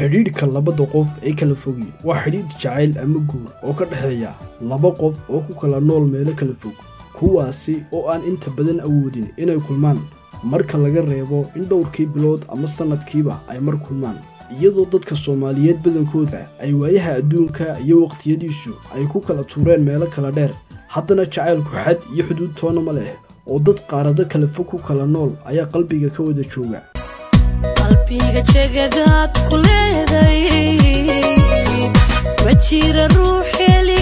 xidhiidhka labada qof ee kala fogi waa xidhiidh jacayl ama guur oo ka dhexeeya laba qof oo ku kala nool meelo kala fog kuwaasi oo aan inta badan awoodin inay kulmaan marka laga reebo in dhowrkii bilood ama sannadkiiba ay mar kulmaan iyadoo dadka soomaaliyeed badankooda ay waayaha adduunka iyo waqtiyadiisu ay ku kala tuureen meelo kala dheer haddana jacaylku xad iyo xuduud toona ma leh oo dad qaarado kala fog ku kala nool ayaa qalbiga ka wada jooga qalbiga jegadaad ku leeday ma jira ruux heli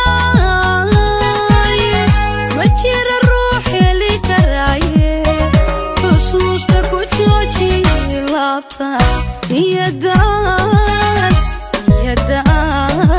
karaaye ma jira ruux heli karaaye xusuusta ku jooji laabta niyadaan niyadaan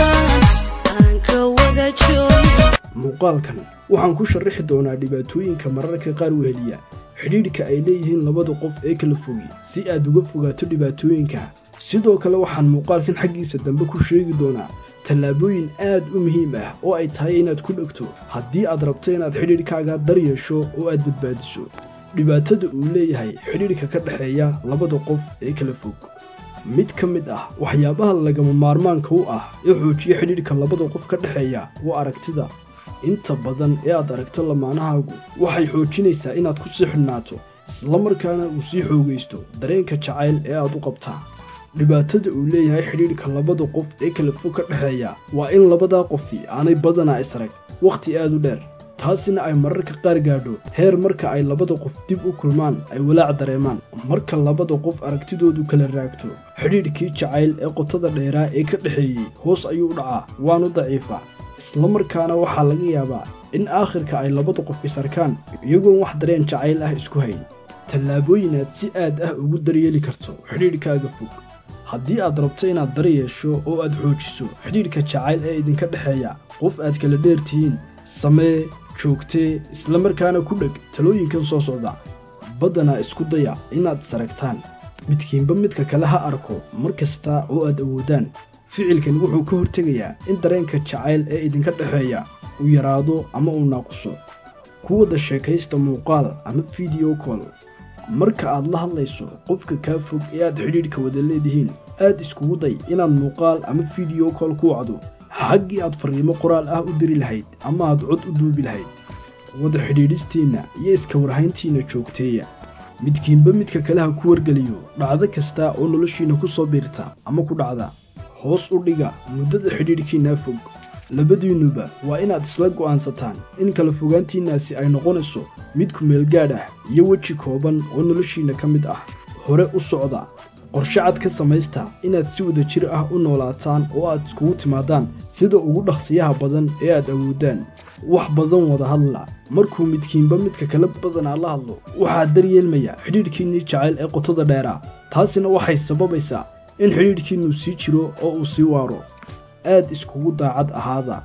aan ka wada joogi muuqaalkan waxaan ku sharaxi doonaa dhibaatooyinka mararka qaar weheliya xidhiidhka ay leeyihiin labada qof ee kala fogi si aad uga fogaato dhibaatooyinka sidoo kale waxaan muuqaalkan xaggiisa dambe ku sheegi doonaa tallaabooyin aad u muhiim ah oo ay tahay inaad ku dhegto haddii aad rabto inaad xidhiidhkaaga dar yeesho oo aad badbaadiso dhibaatada uu leeyahay xidhiidhka ka dhexeeya labada qof ee kala fog mid ka mid ah waxyaabaha lagama maarmaanka u ah ee xoojiya xidhiidhka labada qof ka dhexeeya waa aragtida inta badan ee aad aragto lamaanahaagu waxay xoojinaysaa inaad ku sii xidhnaato islamarkaana uu sii xoogaysto dareenka jacayl ee aad u qabtaa dhibaatada uu leeyahay xidhiidhka labada qof ee kala fog ka dhexeeya waa in labadaa qofi aanay badanaa israg wakhti aad u dheer taasina ay mararka qaar gaadho heer marka ay labada qof dib u kulmaan ay walaac dareemaan marka labada qof aragtidoodu kala raagto xidhiidhkii jacayl ee qotada dheeraa ee ka dhexeeyey hoos ayuu dhacaa waanu daciifaa islamarkaana waxaa laga yaabaa in aakhirka ay labada qof isarkaan iyagoon wax dareen jacayl ah isku hayn tallaabooyin aad si aad ah ugu daryeeli karto xidhiidhkaaga fog haddii aad rabto inaad dar yeesho oo aad xoojiso xidhiidhka jacayl ee idinka dhexeeya qof aad kala dheertihiin samee joogtee islamarkaana ku dheg talooyinkan soo socda baddanaa isku daya inaad isaragtaan midkiinba midka kale ha arko mar kasta oo aad awoodaan ficilkan wuxuu ka hortegayaa in dareenka jacayl ee idinka dhexeeya uu yaraado ama uu naaquso ku wada sheekaysta muuqaal ama fideyo kool marka aad la hadlayso qofka kaa fog ee aad xidhiidhka wada leedihiin aad iskugu day inaad muuqaal ama fideyo kool ku wacdo xaggii aad farriimo qoraal ah u diri lahayd ama aad cod u duubi lahayd wada xidhiidhistiinna iyo iska warhayntiinna joogteeya midkiinba midka kale ha ku wargeliyo dhacdo kasta oo noloshiinna ku soo biirta ama ku dhacda hoos u dhiga muddada xidhiidhkiinnaa fog labadiinnuba waa inaad isla go'aansataan in kala fogaantiinnaasi ay noqonayso mid ku meelgaadh ah iyo weji kooban oo noloshiinna ka mid ah hore u socda qorshe cad ka samaysta inaad si wada jir ah u noolaataan oo aad iskugu timaadaan sida ugu dhaqsiyaha badan ee aad awoodaan wax badan wada hadla markuu midkiinba midka kala badanaa la hadlo waxaa daryeelmaya xidhiidhkiinnii jacayl ee qotada dheeraa taasina waxay sababaysaa in xidhiidhkiinnu sii jiro oo uu sii waaro aad iskugu daacad ahaada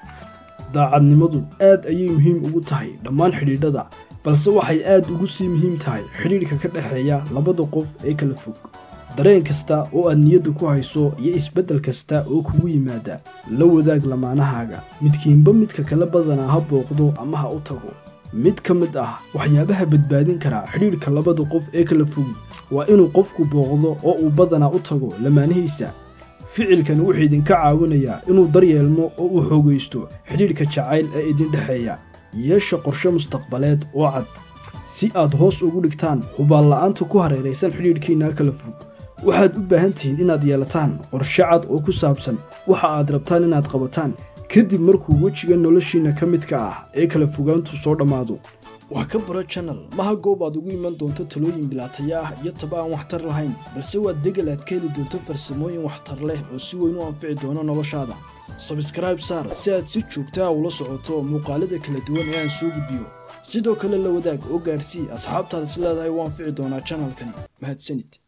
daacadnimadu aad ayay muhiim ugu tahay dhammaan xidhiidhada balse waxay aad ugu sii muhiim tahay xidhiidhka ka dhexeeya labada qof ee kala fog dareen kasta oo aad niyadda ku hayso iyo isbeddel kasta oo kugu yimaada la wadaag lamaanahaaga midkiinba midka kala badanaa ha booqdo ama ha u tago mid ka mid ah waxyaabaha badbaadin karaa xidhiidhka labada qof ee kala fogi waa inuu qofku booqdo oo uu badanaa u tago lamaanihiisa ficilkan wuxuu idinka caawinayaa inuu daryeelmo oo uu xoogaysto xidhiidhka jacayl ee idin dhexeeya yeesha qorshe mustaqbaleed oo cad si aad hoos ugu dhigtaan hubaalla'aanta ku hareeraysan xidhiidhkiinna kala fog waxaad u baahan tihiin inaad yeelataan qorshe cad oo ku saabsan waxa aad rabtaan inaad qabataan kadib markuu wejiga noloshiinna ka midka ah ee kala fogaantu soo dhammaado wax ka baro janal maha goob aad ugu iman doonto talooyin bilaataya ah iyo taba aan waxtar lahayn balse waa degel aad ka heli doonto farsamooyin waxtar leh oo si weyn u anfici doono noloshaada sabskraibe saar si aad si joogtaa ula socoto muuqaalada kala duwan ee aan soo gudbiyo sidoo kale la wadaag oo gaadhsii asxaabtaad is leedahay u anfici doonaa janalkani mahadsanid